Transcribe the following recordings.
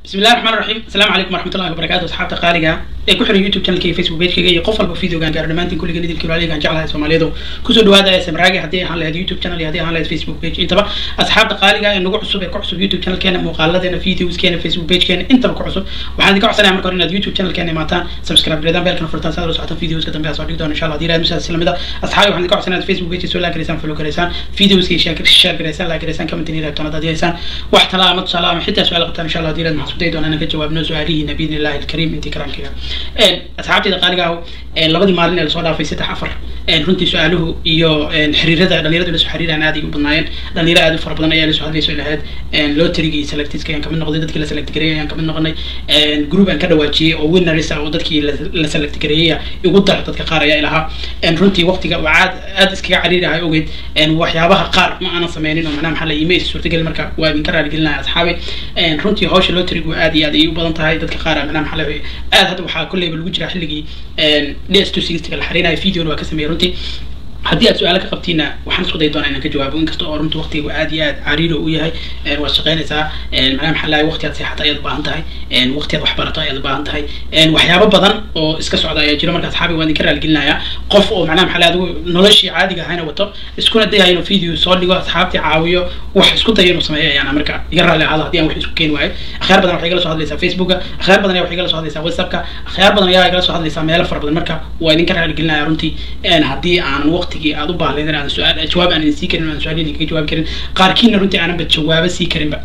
بسم الله الرحمن الرحيم السلام عليكم ورحمة الله وبركاته أصحاب تقاليقة ee ku xiran youtube channelkayga facebook pagekayga iyo qof walba videogan gaaro dhammaantiin kulliga idilkii walaaligaan jeclahay soomaaliyeedu kusoo dhawaada ee samraagi haddii ahaan lahayd youtube channel iyo haddii ahaan lahayd facebook page intaba asxaabta qaaliga ee nagu cusub ee ku cusub youtube channelkeena muuqaaladeena videoskeena facebook pagekeena intaba ku cusub waxaan idinka codsanaya marka hore inaad youtube channelkeena imaataan subscribe gareedaan beelkana furtaan si aad ula socotaan videoska dambe aad soo dhigi doona insha allah haddii ilahay misaas isla mid ah asxaabi waxaan idinka codsanaya inaad facebook page soo like gareysaan follow gareysaan videoska share gareysaan like gareysaan comment inay reebtaan haddaad haysaan wax talaa ama tusaale ama xitaa su-aal qabtaan insha allah haddii ilahay maxaan isku dayi doonaa inaan ka jawaabno su-aalihiina biidni illahi alkariim intii karaankiga asxaabtayda qaaliga ah labadii maalin ee lasoo dhaafay saddex afar runtii su-aaluhu iyo xiriirada dhalinyaradu lasoo xiriiraan aad ay u badnaayeen dhalinyaro aad u fara badan ayaa lasoo hadlayso lahayd loteriga iyo selectiska ayaan kamid noqday dadkii la select gareeyay ayaan kamid noqonay group aan ka dhawaajiyey oo winners ah oo dadkii la select gareeyay igu dar dadka qaar ayaa ilahaa runtii waqtiga oo aad aad iskaga cariirahay ogeyd waxyaabaha qaar ma aanan sameynin oo macnaha maxaa la iimayl suurtagal marka waa idinka raaligelinaya asxaabi runtii hawsha loterigu aad iyo aad ay u badan tahay dadka qaar macnaha maxaa la aad hadda waxaa kolleyba lagu jiraa xilligii ds two sixtyga la xariinayo videona waa ka sameeyay runtii haddii aad su-aalo ka qabtiina waxaan isku day doonaa inaan ka jawaabo inkasta oo runta waqtigu aad iyo aad cariiro u yahay waad shaqaynaysaa macnaha maxaa lahay waqti aad seexata ayaad u baahan tahay waqti aad wax barato ayaad u baahan tahay waxyaabo badan oo iska socda ayaa jiro marka asxaabi waan idinka raaligelinayaa qof oo macnaha maxaa lahay adigu noloshii caadiga ahayna wato iskuna dayayo inuu video soo dhigo asxaabtii caawiyo wax isku dayo inuu sameeyo ayaana marka iga raalli ahaado haddii aan wax isku keeni waayo akhyaar badan waxay igala soo hadlaysaa facebooka akhyaar badan ayaa waxay igala soo hadlaysaa whatsappka akhyaar badan ayaa igala soo hadlaysaa meelo fara badan marka waa idinka raaligelinaya runtii haddii aanan waqtigii aad u baahleyn aan su-aal jawaab aan idin sii karin aan su-aal idinkaga jawaabi karin qaarkiina runtii aananba jawaabo sii karinba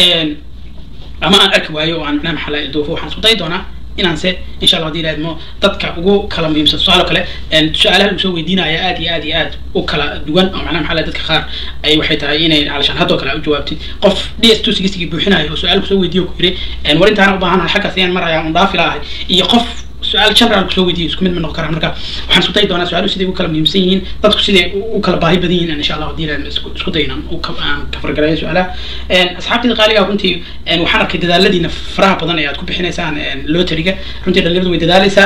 ama aan arki waayo oo aan macnaha maxaa lahay duufo waxaan isku dayi doonaa inaan se insha allah hadii ilaahadmo dadka ugu kala muhiimsan su-aalo kale su-aalaha lagu soo weydiinaya aad iyo aad iyo aad u kala duwan oo macnaha maxaa lahay dadka qaar ay waxay tahay inay calashaan haddoo kale u jawaabtid qof d s two sixtygii buuxinayo oo su-aal kusoo weydiiyo ku yiri war intaana u baahanahay xaggaas ayaan maraya un dhaafi laahay iyo qof su-aal general kusoo weydiiyo isku mid ma noqon karaan marka waxaan isku dayi doonaa su-aaluhu siday u kala muhiimsan yihiin dadku siday u kala baahi badan yihiin insha allah hadii ilaah isku dayin aan aan kafargalayo su-aalaha asxaabtayda qaaliga runtii waxaan arkay dadaaladiina faraha badan ee aad ku bixinaysaan loteriga runtii dhalinyaradu way dadaalaysaa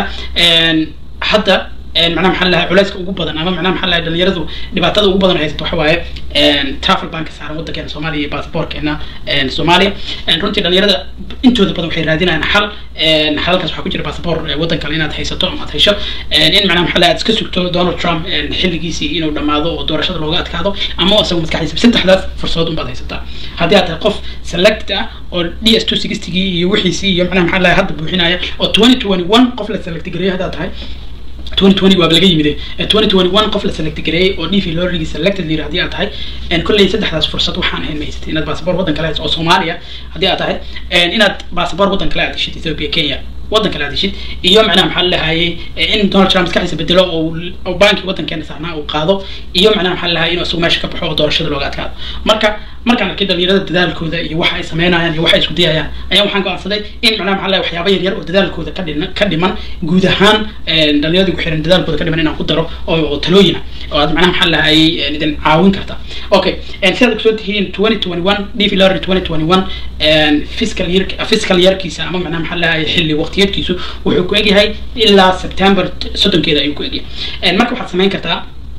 hadda macnaha maxaa lahay culayska ugu badan ama macnaha maxaa lahay dhalinyaradu dhibaatada ugu badan haysato waxa waaye travel banka saaran waddankeena soomaaliya iyo basaborkeena soomaaliya runtii dhalinyarada intooda badan waxay raadinayaan xal xalalkaas waxaa ku jira basabor waddan kale inaad haysato ama aad hesho in macnaha maxaa lahay aad iska sugto donald trump xilligiisii inuu dhammaado oo doorashada looga adkaado ama isagu maskaxdiisa saddexdaas fursadood unbaad haysataa haddii aad tahay qof select ah oo d s two sixtygii iyo wixiisii iyo macnaha maxaa lahay hadda buuxinaya oo twenty twenty one qof la select gareeyo haddaad tahay twenty twenty waaba laga yimide twenty twenty one qof la select gareeyay oo dv lorigi selected layiri haddii aad tahay kolley saddexdaas fursad waxaan ahayn ma haysatay inaad basaboor waddan kale hayso oo soomaaliya haddii aad tahay inaad basaboor waddan kale aad heshid ethiopia kenya waddan kale aad heshid iyo macnaha maxaa lahayay in donald trump maskaxdiisa bedelo oo banki waddankeena saarnaa uu qaado iyo macnaha maxaa lahayay inuu isagu meesha ka baxo oo doorashada looga adkaado marka markaan arkay dhalinyarada dadaalkooda iyo waxa ay sameynayaan iyo waxa ay isku dayayaan ayaan waxaan go'aansaday in macnaha maxaa lahay waxyaaba yar yar oo dadaalkooda ka dhiman ka dhiman guud ahaan dhalinyarada ku xiran dadaalkooda ka dhiman inaan ku daro oo talooyina oo aad macnaha maxaa lahayay idin caawin karta okay sidaad kusoo tihiin twenty twenty one dv lorry twenty twenty one fiscal year fiscal yearkiisa ama macnaha maxaa lahayay xilli waqtiyeedkiisu wuxuu ku egyahay ilaa september soddonkeeda ayuu ku egyahay marka waxaad samayn kartaa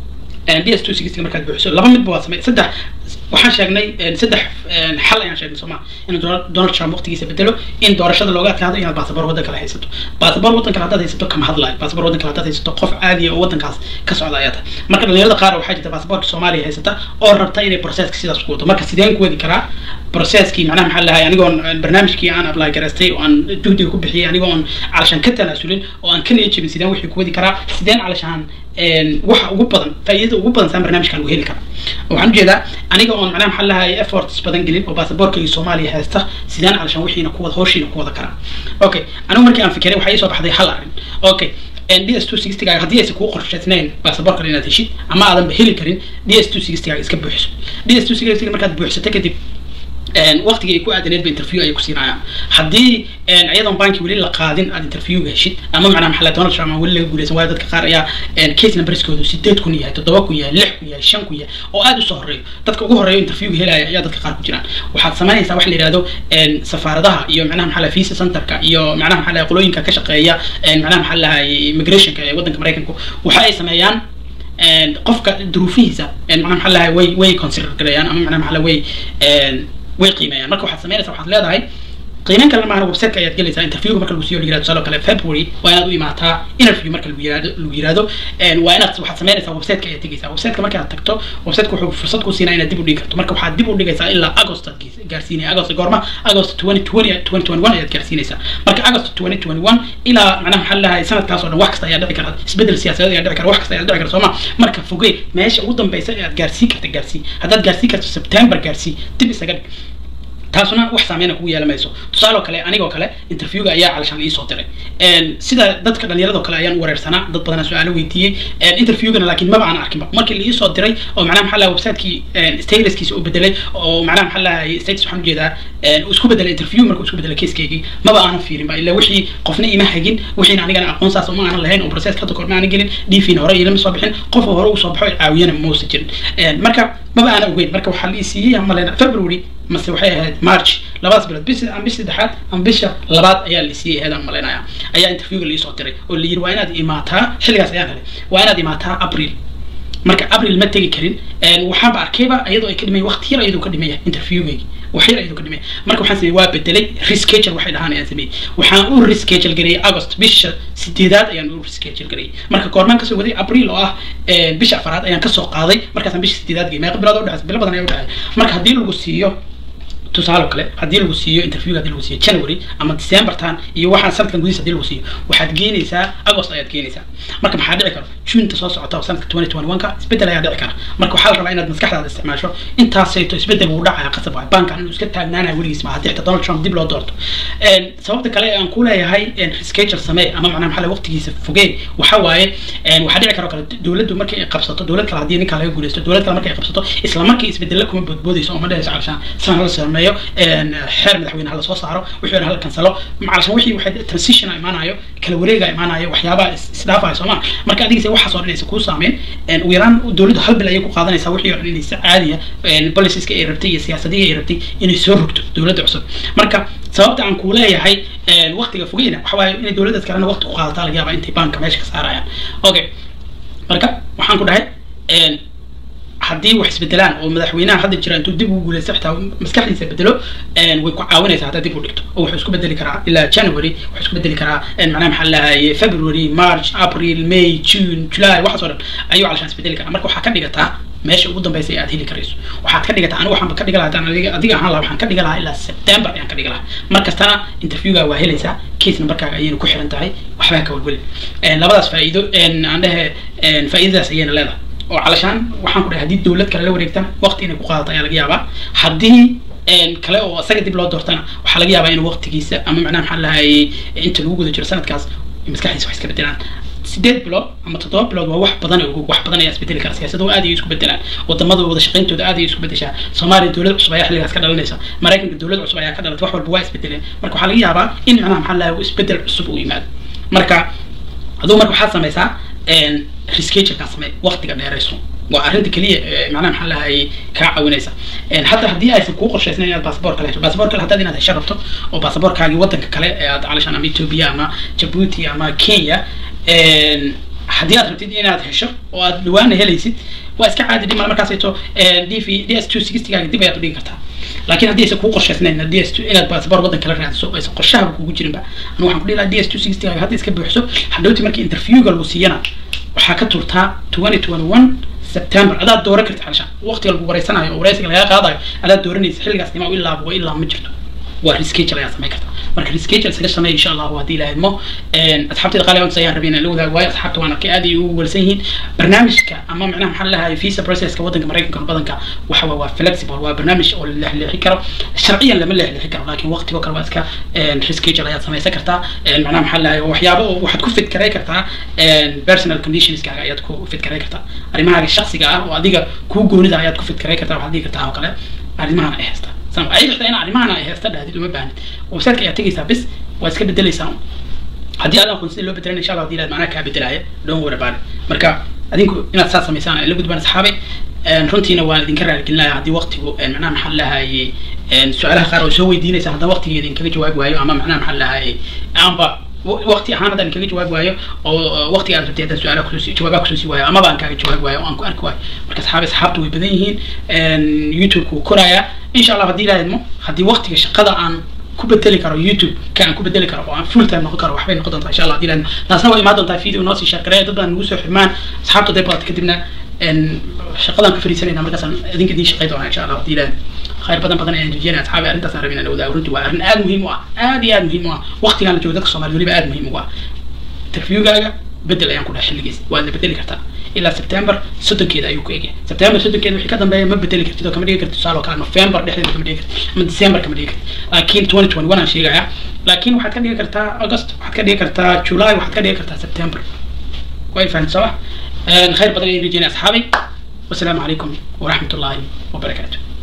d s two sixty markaad buuxiso laba midba waa samey saddex waxaan sheegnay saddex xal ayaan sheegnay sooma in donald trump waqtigiisa bedelo in doorashada looga adkaado inaad basaboor waddan kale haysato basaboor waddan kale haddaad haysato kama hadlayo basaboor waddan kale haddaad haysato qof caadiya oo waddankaas ka socda ayaa tahay marka dhalinyarada qaar waxaa jirta basaboorka soomaaliya haysata oo rabta inay processka sidaas ku wado marka sideen ku wadi karaa processkii macnaha maxaa lahay anigoon barnaamijkii aan apply garaystay oo aan juhdiga ku bixiyay anigoo on calashaan ka tanaasulin oo aan ka niyad jebin sideen wixii ku wadi karaa sideen calashaan waxa ugu badan faa'iidada ugu badan saan barnaamijkan lagu heli kara waxaan ujeedaa aniga oon macnaha maxaa lahay efforts badan gelin oo basaboorkayga soomaaliya haysta sideen calashaan wixiina ku wada hawshiina ku wada karaa okay anigu markii aan fikiray waxaa ii soo baxday hal arrin okay d s two sixtygaaga haddii aysan kuu qorshaysnayn basaboor kale inaad heshid ama aadanba heli karin d s two sixtygaaga iska buuxiso d s two sixtyga markaad buuxsato kadib waqtiga ay ku aadaneedba interview ayay ku siinayaan haddii iyadoon banki weli la qaadin aad interviewga heshid ama macnaha maxaa donald trump aan weli laga guuleysan waayo dadka qaar ayaa case numberskoodu sideed kun yahay toddoba kun yahay lix kun yahay shan kun yahay oo aad usoo horeeyo dadka ugu horeeyo interviewga helaya ayaa dadka qaar ku jiraan waxaad samaynaysaa wax la yihahdo safaaradaha iyo macnaha maxaa lahay visa centerka iyo macnaha maxaa lahay qolooyinka ka shaqeeya macnaha maxaa lahay immigrationka ee waddanka maraykanku waxa ay sameeyaan qofka duruufihiisa macnaha maxaa lahay way way consider gareeyaan ama macnaha maxaa lahay way way qiimeeyaan marka waxaad samaynaysaa waxaad leedahay qiimeyn kalena maahan websiteka ayaad gelaysaa interviewga marka lagu siiyo la yirahdo tusaale kale february waa inaad u imaataa interview marka lagu yirahdo lagu yirahdo waa inaad waxaad samaynaysaa websiteka ayaad tegaysaa websiteka markaad tagto websiteka wuxuu fursad ku siinaa inaad dib u dhigi karto marka waxaad dib u dhigaysaa ilaa agost aad gaarsiinaya agost goorma agost 2020 2021 ayaad gaarsiinaysaa marka agost 2021 ilaa macnaha maxaa lahahay sanadkaas oo dhan wax kasta ayaa dhici kara isbedel siyaasadeed ayaa dhici kara wax kasta ayaa dhici kara sooma marka fogey meesha ugu dambeysa ee aad gaarsiin karta gaarsii haddaad gaarsiin karto september gaarsii dib isaga dhig taasuna wax saameyna kugu yeelan mayso tusaale oo kale anigoo kale interviewga ayaa calashaan iisoo diray sida dadka dhalinyarado kale ayaan wareersanaa dad badanaa su-aalo weydiiyey interviewgana laakiin maba aan arkinba markii liisoo diray oo macnaha maxaa lahay websiteki statuskiisa uu bedelay oo macnaha maxaa lahay status waxaan ujeedaa uu isku bedelay interview marka uu isku bedelay casekeygii maba aanan fiirin ba ilaa wixii qofna ima hagin wixiina anigana aqoon saas uma aanan lahayn oo process hadda kor ma aanan gelin dvna hore ilama soo bixin qofa hore uu soo baxo caawiyana mausa jirin marka maba aanan ogeyn marka waxaa la siiyey maleyna february mase waxay ahayd march labadaas bilood bis ama bisha saddexaad ama bisha labaad ayaa la siiyey ahayd aan malaynaya ayaa interviewga liisoo diray oo la yiri waa inaad imaataa xilligaas ayaan helay waa inaad imaataa april marka april ma tegi karin waxaanba arkayba iyadoo ay ka dhimay waqti yar iyadoo ka dhimaya interviewgaygi wax yar iyadoo ka dhimaya marka waxaan sameeyey waa bedelay reschedule waxay dhahaan ayaan sameeyey waxaan u reschedule gareeyay august bisha sideedaad ayaan u reschedule gareeyay marka goormaan kasoo waday april oo ah bisha afaraad ayaan kasoo qaaday markaasaan bisha sideedaad gey meeqa bilood udhexaysa bilo badan ayaa udhexay marka haddii lagu siiyo tusaale kale haddii lagu siiyo interviewga haddii lagu siiyo january ama december tan iyo waxaan sanadkan gudihiisa haddii lagu siiyo waxaad geenaysaa agost ayaad geenaysaa marka maxaa dhici kara junta soo socota oo sanadka twenty twenty one ka isbedel ayaa dhici kara marka waxaa la rabaa inaad maskaxdaada isticmaasho intaasayto isbedel wuu dhacaya qasab waay bankan inuu iska taagnaanaya weligiis ma haddii xitaa donald trump dib loo doorto sababta kale aan ku leeyahay reschedule samee ama macnaha maxaa waqtigiisa fogee waxa waaye waxaa dhici karo kale dowladdu markay ay qabsato dowlad kale haddii ninka laga guuleysto dowlad kale markay ay qabsato isla markii isbedelo kuma boodboodayso oo ma dhehayso calashaan sidan hala sameeyo xeer madaxweyne hala soo saaro wixii hala kansalo calashaan wixii waxay transition imaanayo kala wareega imaanayo waxyaabaha isdhaafayo sooma marka adigise waxaas oo dhan aysa kuu saameyn ugu yaraan dowladdu hal bil ayay ku qaadanaysaa wixii oo dhan inay si caadiya boliciska ay rabtay iyo siyaasadihii ay rabtay inay soo rogto dowladda cusub marka sababta aan kuu leeyahay waqtiga fogeyna waxa waaye inay dowladdaas kalena waqti ku qaadataa laga yaaba intay banka meesha ka saarayaan okay marka waxaan ku dhahay haddii wax isbedelaan oo madaxweynaha hadda jira intuu dib ugu guuleysto xitaa maskaxdiisa bedelo way ku caawinaysaa haddaad dib u dhigto oo wuxuu isku bedeli karaa ilaa january wuxuu isku bedeli karaa macnaha maxaa lahaye february march april may june july waxaas oo dhan ayuu calashaan isbedeli karaa marka waxaa ka dhigataa meesha ugu dambeysa ee aad heli karayso waxaad ka dhigataa anigu waxaanba ka dhiga lahaa haddaan adiga adiga ahaan lahaa waxaan ka dhiga lahaa ilaa september ayaan ka dhiga lahaa mar kastana interviewga waa helaysaa case numberkaaga ayayna ku xiran tahay waxbaa ka welweli labadaas faa'iido aan dhehe faa'iidadaas ayayna leedahay oo calashaan waxaan ku dhahay haddii dowlad kale la wareegtana waqti inay ku qaadato ayaa laga yaabaa haddii kale oo isaga dib loo doortana waxaa laga yaabaa inuu waqtigiisa ama macnaha maxaa lahayay inta lagu guda jiro sanadkaas maskaxdiisa wax iska bedelaan sideed bilood ama toddoba bilood waa wax badan oo wax badan ayaa isbedeli kara siyaasadu aad ayay isku bedelaan wadamada wada shaqayntooda aad ayay isku bedeshaa soomaaliya dowlad cusub ayaa xilligaas ka dhalanaysa maraykanka dowlad cusub ayaa ka dhalatay wax walba waa isbedeleen marka waxaa laga yaabaa in macnaha maxaa lahay isbedel cusub uu yimaado marka aduu marka waxaad samaysaa rescheduleka samee waqtiga dheerayso waa arrinta keliya macnaha maxaa lahayay kaa caawinaysa hadda haddii aysan kuu qorshaysnayn inaad baasaboor kale hesho baasaboor kale haddaad inaad hesho rabto oo baasaboorkaagii waddanka kale ee aad calashaan ama ethiopia ama jabuuti ama kenya haddii aad rabtid inaad hesho oo aad dhawaana helaysid waa iska caadi dhib male markaasayto d v d s two sixtygaaga dib ayaad u dhigi kartaa laakiin haddii aysan kuu qorshaysnayn d s two inaad baasaboor waddan kala raadiso aysan qorshahaba kugu jirinba anigu waxaan ku dhihi lahaa d s two sixtygaaga hadda iska buuxso hadhowti markii interviewga lagu siiyana waxaa ka turtaa twenty twenty one september adaad dooran karta xalshaan waqtiga lagu wareysanayo oo wareysiga lagaa qaadayo adaad dooranaysa xilligaas nima ilaa wa ilaa ma jirto waa reschedule ayaa samayn karta marka reschedule isaga sameey insha allahu haddii ilaahay mo asxaabtayda qaali onta ayaan rabay inaan la wadaago waayo asxaabta waan arkay aad ay ugu welsan yihiin barnaamijka ama macnaha maxaa lahahay visa processka waddanka maraykanka badanka waxa waa flexible waa barnaamij oo la leexleexi karo sharciyan lama leexleexi karo laakiin waqtigo kale waa iska reschedule ayaad samaysan kartaa macnaha maxaa lahahay waxyaabo oo waxaad ku fidkaray kartaa personal conditionskaaga ayaad ku fidkaray kartaa arrimahaaga shaksiga ah oo adiga kuu goonida ayaad ku fidkaray kartaa waxaad dhigi kartaa oo kale arrimahan ay haystaa ay xitaa in arrimahan ay haysta dhahdid uma baahnid websiteka ayaad tegaysaa bis waa iska bedelaysaa haddii aad aqoon sida loo bedelan insha allah hadii ilaad macnaha kaa bedelaaya don't worry about it marka adinku inaad saas samaysaan ay la gudbaan asxaabay runtiina waan idinka raaligelinaya haddii waqtigu macnaha maxaa lahayay su-aalaha qaar oo soo weydiinaysa haddana waqtigeeda in kaga jawaabi waayo ama macnaha maxaa lahayay aanba waqti ahaan haddaan kaga jawaabi waayo oo waqtiga aad rabtay haddaan su-aalaha kusoo jawaabaha kusoo sii waayo amaba aan kaaga jawaabi waayo oo aan ku arki waayo marka asxaabi asxaabtu way badan yihiin youtube-ku wuu korayaa insha allah haddii ilaahidmo haddii waqtiga shaqada aan ku bedeli karo youtube ka aan ku bedeli karo oo aan full time noqon karo waxbay noqon doontaa insha allah hadii laan taasna waa imaan doontaa video noo sii share gareeya dad baan nagu soo xirmaan asxaabta day baqata kadibna shaqadaan ka fariisanayna markaasaan idinka idiin shaqay doonaa insha allah hadii laan khayr badan badan ayaan rajeynaya asxaabi arrintaasaan rabin inaan wadaago runtii waa arrin aad muhiim u ah aad iyo aad muhiim u ah waqtigaan la joogo dadka soomaaliya weliba aad muhiim ugu ah interviewgaaga bedel ayaan ku dhahay xilligiis waad la bedeli kartaa ilaa september soddonkeeda ayuu ku egyahay september soddonkeeda wixii ka dambeeya ma bedeli kartid oo kama dhigi kartid tusaale oo kale november dhexdeeda kama dhigi kartid ama december kama dhigi kartid laakiin twenty twenty one aan sheegayaa laakiin waxaad ka dhigi kartaa august waxaad ka dhigi kartaa july waxaad ka dhigi kartaa september way fahamta soo ma khayr badan ayaan rajeynaya asxaabay wasalaamu calaykum waraxmat ullaahi wabarakaatu